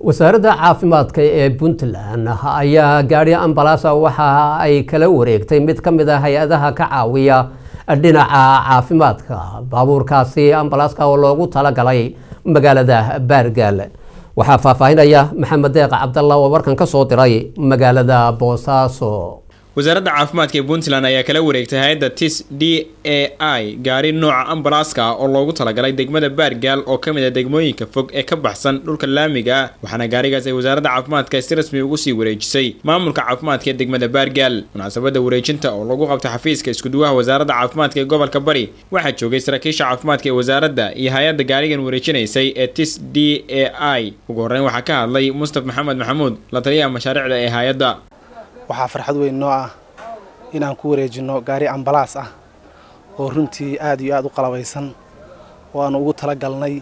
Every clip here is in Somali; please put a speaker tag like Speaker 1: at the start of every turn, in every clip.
Speaker 1: wasaaradda caafimaadka ee puntland ayaa gaadhi ambalaasa waxa ay kala wareegtay mid ka mid a hay-adaha ka caawiya dhinaca caafimaadka baabuurkaasi ambalaaska oo loogu talagalay magaalada baargaal waxaa faahfaahinaya maxamed deeq cabdalla oo warkan ka soo diray magaalada boosaaso
Speaker 2: wasaaradda caafimaadka ee puntland ayaa kala wareegtay hay-adda tis d a i gaari nooca ambalaaska oo loogu talagalay degmada baargaal oo ka mid a degmooyinka fog ee ka baxsan dhulka laamiga ah waxaana gaarigaas ay wasaaradda caafimaadka si rasmi ugu sii wareejisay maamulka caafimaadka ee degmada baargaal munaasabadda wareejinta oo lagu qabtay xafiiska iskuduwaha wasaaradda caafimaadka ee gobolka bari waxaa joogay saraakiisha caafimaadka ee wasaaradda iyo hay-adda gaarigan wareejinaysay ee tis d a i ugu horreyn waxaa ka hadlay mustaf maxamed maxamuud la taliyaha mashaariicda ee hay-adda
Speaker 3: waxaa farxad weyn noo ah inaan ku wareejinno gaari ambalaas ah oo runtii aad iyo aad u qalabaysan oo aanu ugu tala galnay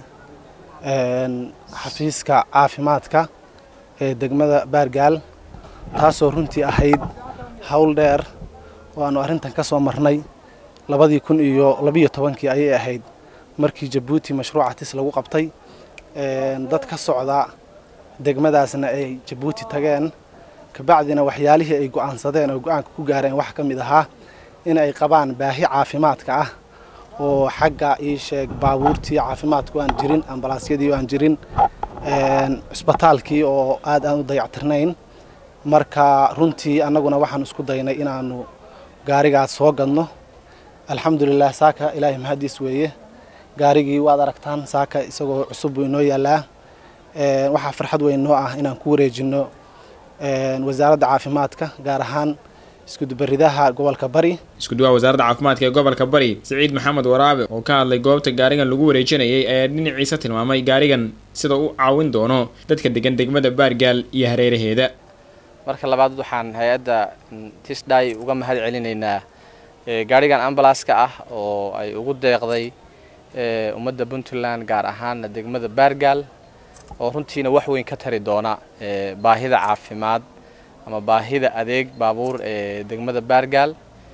Speaker 3: xafiiska caafimaadka ee degmada baargaal taasoo runtii ahayd howl dheer oo aanu arrintan ka soo marnay labadii kun iyo labiyo tobankii ayay ahayd markii jabuuti mashruuca tis lagu qabtay dad ka socda degmadaasna ay jabuuti tageen kabacdina waxyaalihii ay go'aansadeen oo go-aanka ku gaareen waxaa ka mid ahaa in ay qabaan baahi caafimaadka ah oo xagga ii sheeg baabuurtii caafimaadku aan jirin ambalaasyadii aan jirin cisbitaalkii oo aad aan u dayactirnayn marka runtii annaguna waxaan isku daynay inaanu gaarigaas soo gadno alxamdulilah saaka ilaahay mahadiis weeye gaarigii waad aragtaan saaka isagoo cusub buu inoo yaalaa waxaa farxad weyn noo ah inaan ku wareejinno wasaaradda caafimaadka gaar ahaan iskudubaridaha gobolka bari
Speaker 2: iskuduwaha wasaaradda caafimaadka ee gobolka bari siciid maxamed waraabe oo ka hadlay goobta gaarigan lagu wareejinayay ayaa dhinaciisa tilmaamay gaarigan sida u caawin doono dadka degan degmada baargaal iyo hareeraheeda
Speaker 4: marka labaad waxaan hay-adda tisdai uga mahad celinaynaa gaarigan ambalaaska ah oo ay ugu deeqday ummadda puntland gaar ahaana degmada baargaal oo runtiina wax weyn ka tari doona baahida caafimaad ama baahida adeeg baabuur ee degmada baargaal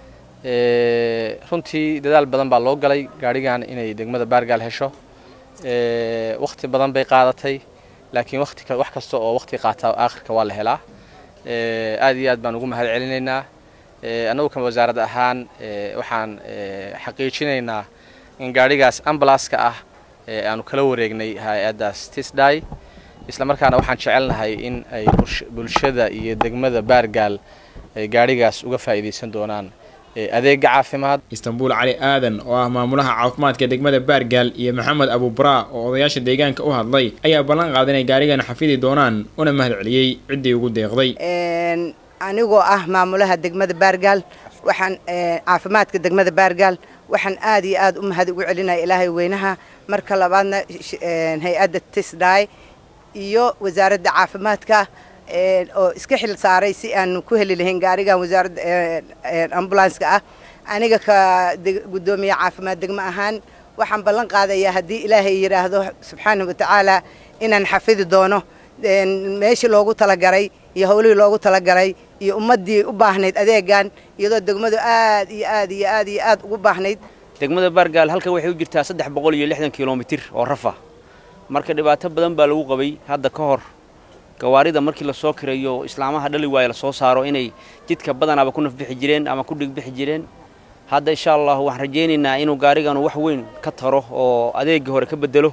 Speaker 4: runtii dadaal badan baa loo galay gaadhigan inay degmada baargaal hesho wakhti badan bay qaadatay laakiin wati wax kasta oo wakhti qaata aakhirka waa la helaa aad iyo aad baan ugu mahad celinaynaa annagu kan wasaarad ahaan waxaan xaqiijinaynaa in gaadhigaas ambalaaska ah aanu kala wareegnay hay-addaas tisdai isla markaana waxaan jecelnahay in ay bulshada iyo degmada baargaal ay gaadhigaas uga faa'iidaysan doonaan adeega caafimaad
Speaker 2: istanbuul cali aadan oo ah maamulaha caafimaadka degmada baargaal iyo maxamed abuubaraa oo odayaasha deegaanka u hadlay ayaa ballan qaaday inay gaarigan xafidi doonaan una mahad celiyey ciddii ugu deeqday
Speaker 5: anigoo ah maamulaha degmada baargaal waxaan caafimaadka degmada baargaal waxaan aad iyo aad u mahad ugu celinaya ilaahay weynaha marka labaadna hay-adda tisdai iyo wasaaradda caafimaadka oo iska xil saaray si aan ku heli lahayn gaarigan wasaaradda ambulanska ah aniga ka guddoomiye caafimaad degmo ahaan waxaan ballan qaadayaa haddii ilaahay yidhaahdo subxaana wa tacaala inaan xafidi doono meeshii loogu talagalay iyo howlihii loogu talagalay iyo ummaddii u baahnayd adeegan iyadoo degmadu aad iyo aad iyo aad iyo aad ugu baahnayd
Speaker 6: degmada baargaal halkan waxay u jirtaa saddex boqol iyo lixdan kilomitir oo rafa marka dhibaato badan baa lagu qabay hadda ka hor gawaarida markii lasoo kirayo islaamaha dhali waayo lasoo saaro inay jidka badanaaba ku nafbixi jireen ama ku dhigbixi jireen hadda insha allah waxaan rajaynaynaa inuu gaariganu wax weyn ka taro oo adeegii hore ka bedelo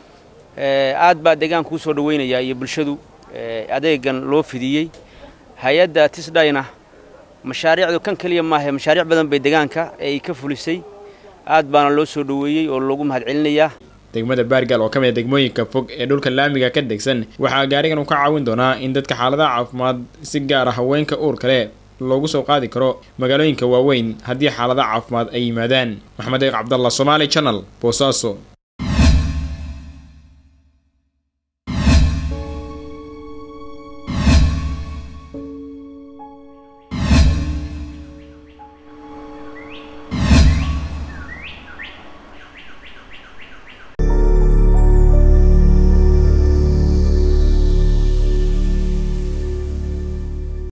Speaker 6: aad baa deegaanka u soo dhaweynayaa iyo bulshadu adeegan loo fidiyey hay-adda tisdayna mashaariicdu kan keliya maahe mashaariic badan bay deegaanka ay ka fulisay aad baana loo soo dhoweeyey oo loogu mahad celinayaa
Speaker 2: degmada baargaal oo ka mid a degmooyinka fog ee dhulka laamiga ka degsan waxaa gaarigan uu ka caawin doonaa in dadka xaaladaha caafimaad si gaar ah haweenka uur kale loogu soo qaadi karo magaalooyinka waaweyn haddii xaaladaha caafimaad ay yimaadaan maxamed eeq cabdalla somaali channel boosaaso